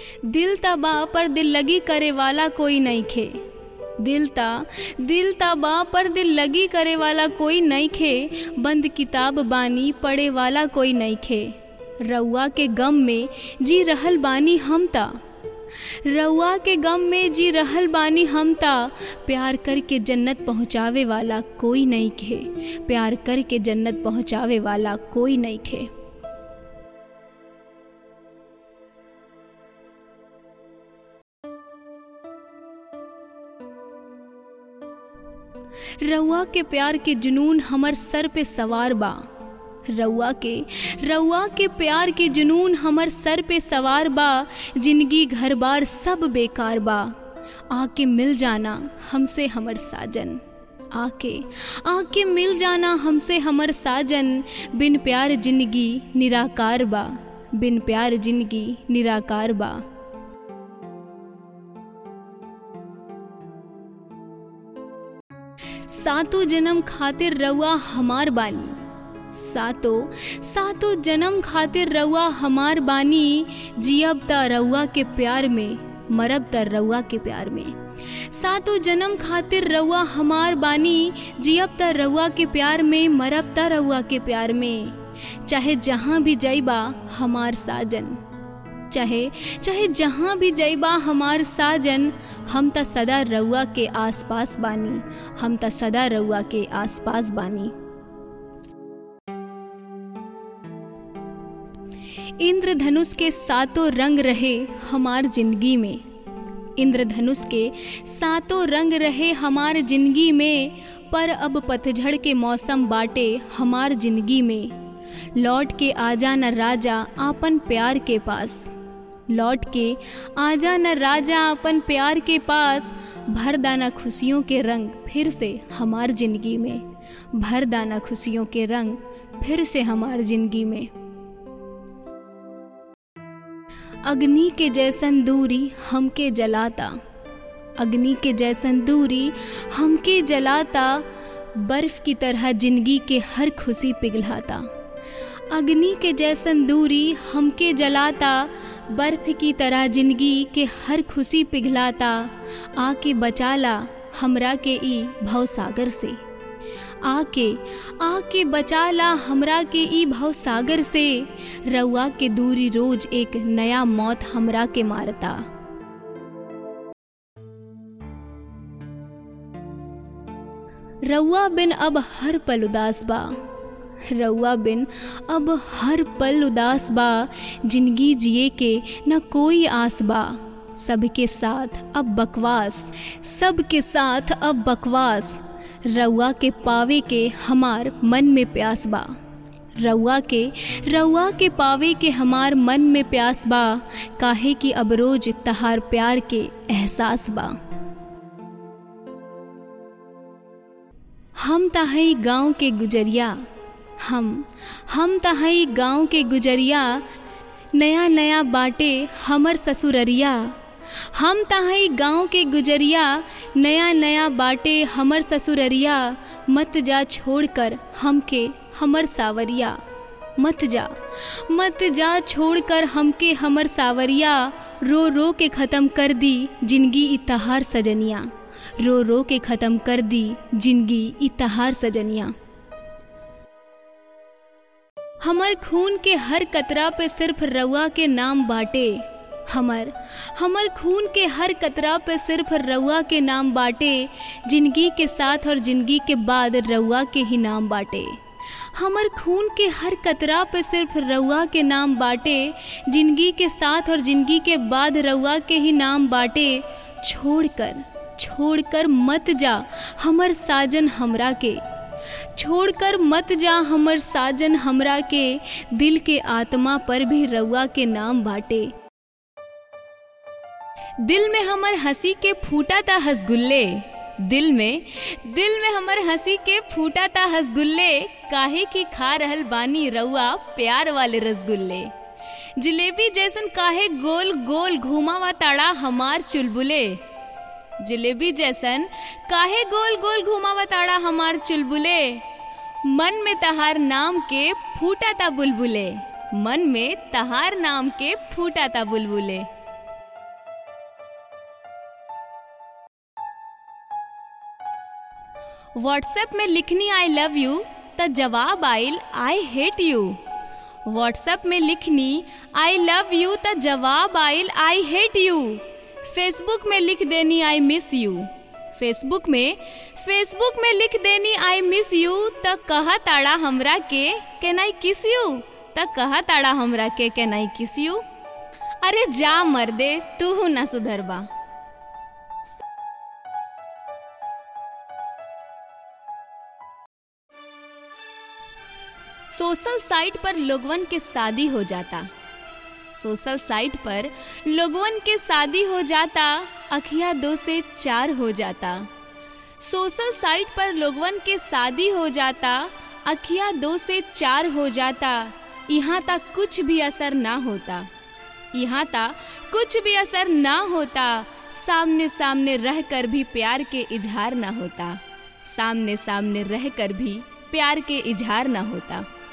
दिल तबा पर दिल लगी करे वाला कोई नहीं खे दिल ता दिल तबा पर दिल लगी करे वाला कोई नहीं खे बंद किताब बानी पढ़े वाला कोई नहीं खे रउआ के गम में जी रहल बानी हम ता रउआ के गम में जी रहल बानी हम ता प्यार करके जन्नत पहुँचावे वाला कोई नहीं खे प्यार करके जन्नत पहुँचावे वाला कोई नहीं खे रउआ के प्यार के जुनून हमर सर पे सवार बा रउआ के रउआ के प्यार के जुनून हमर सर पे सवार बा जिंदगी घर बार सब बेकार बा आके मिल जाना हमसे हमर साजन आके आके मिल जाना हमसे हमर साजन बिन प्यार जिंदगी निराकार बा बिन प्यार जिंदगी निराकार बा सातों जन्म खातिर रउआ हमार बानी सातों सातों जन्म खातिर रउआ हमार बानी जियब त रउआ के प्यार में मरब त रउआ के प्यार में सातों जन्म खातिर रउआ हमार बानी जियब त रउआ के प्यार में मरब त रउआ के प्यार में चाहे जहाँ भी जइबा हमार साजन चाहे चाहे जहाँ भी जइबा हमार साजन हम त सदा रउआ के आसपास बानी हम त सदा रउआ के आसपास बानी इंद्रधनुष के सातों रंग रहे हमार जिंदगी में इंद्रधनुष के सातों रंग रहे हमार जिंदगी में पर अब पतझड़ के मौसम बाटे हमार जिंदगी में लौट के आजा न राजा आपन प्यार के पास लौट के आजा न राजा अपन प्यार के पास भर दाना खुशियों के रंग फिर से हमार जिंदगी में भर दाना खुशियों के रंग फिर से हमार जिंदगी में अग्नि के जैसन दूरी हमके जलाता अग्नि के जैसन दूरी हमके जलाता बर्फ की तरह जिंदगी के हर खुशी पिघलाता अग्नि के जैसन दूरी हमके जलाता बर्फ की तरह जिंदगी के हर खुशी पिघलाता आके बचाला हमरा के ई भवसागर से आके आके बचाला हमरा के ई भवसागर से रउआ के दूरी रोज एक नया मौत हमरा के मारता रउआ बिन अब हर पल उदास बा रउआ बिन अब हर पल उदास बा जिंदगी जिए के न कोई आस बा सबके साथ अब बकवास सबके साथ अब बकवास रउआ के पावे के हमार मन में प्यास बा रउआ के रउआ के पावे के हमार मन में प्यास बा काहे कि अब रोज तहार प्यार के एहसास बा हम तहई गांव के गुजरिया हम हम तहई गांव के गुजरिया नया नया बाटे हमर ससुररिया हम तहई गांव के गुजरिया नया नया बाटे हमर ससुररिया मत जा छोड़कर हमके हमर सावरिया मत जा मत जा छोड़कर हमके हमर सावरिया रो रो के ख़त्म कर दी जिंदगी इतहार सजनिया रो रो के ख़त्म कर दी जिंदगी इतहार सजनिया हमर खून के हर कतरा पे सिर्फ रउआ के नाम बाटे हमर हमर खून के हर कतरा पे सिर्फ रउआ के नाम बाटे जिंदगी के साथ और जिंदगी के बाद रउआ के ही नाम बाटे हमर खून के हर कतरा पे सिर्फ रउआ के नाम बाटे जिंदगी के साथ और जिंदगी के बाद रउआ के ही नाम बाटे छोड़कर छोड़कर मत जा हमर साजन हमरा के छोड़कर मत जा हमर साजन हमरा के दिल के आत्मा पर भी रउआ के नाम बाटे दिल में हमर हंसी के फूटा था हसगुल्ले दिल में दिल में हमर हंसी के फूटा था हसगुल्ले काहे की खा रहल बानी रउआ प्यार वाले रसगुल्ले जलेबी जैसन काहे गोल गोल घुमावा ताड़ा हमार चुलबुले जलेबी जैसन काहे गोल गोल घुमावा ताड़ा हमार चुलबुले मन में तहार नाम के फूटा ता बुलबुले मन में तहार नाम के फूटा ता बुलबुले व्हाट्सएप में लिखनी आई लव यू त जवाब आइल आई हेट यू व्हाट्सएप में लिखनी आई लव यू त जवाब आइल आई हेट यू फेसबुक में लिख देनी आई मिस यू फेसबुक में फेसबुक में लिख देनी आई मिस यू त कहा ताड़ा हमरा के कैन आई किस यू त कहा ताड़ा हमरा के कैन आई किस यू अरे जा मर्दे तू ना सुधरबा सोशल साइट पर लोगवन के शादी हो जाता सोशल साइट पर लोगवन के शादी हो जाता अखिया दो से चार हो जाता सोशल साइट पर लोगवन के शादी हो जाता अखिया दो से चार हो जाता यहाँ तक कुछ भी असर ना होता यहाँ तक कुछ भी असर ना होता सामने सामने रहकर भी प्यार के इजहार ना होता सामने सामने रहकर भी प्यार के इजहार ना होता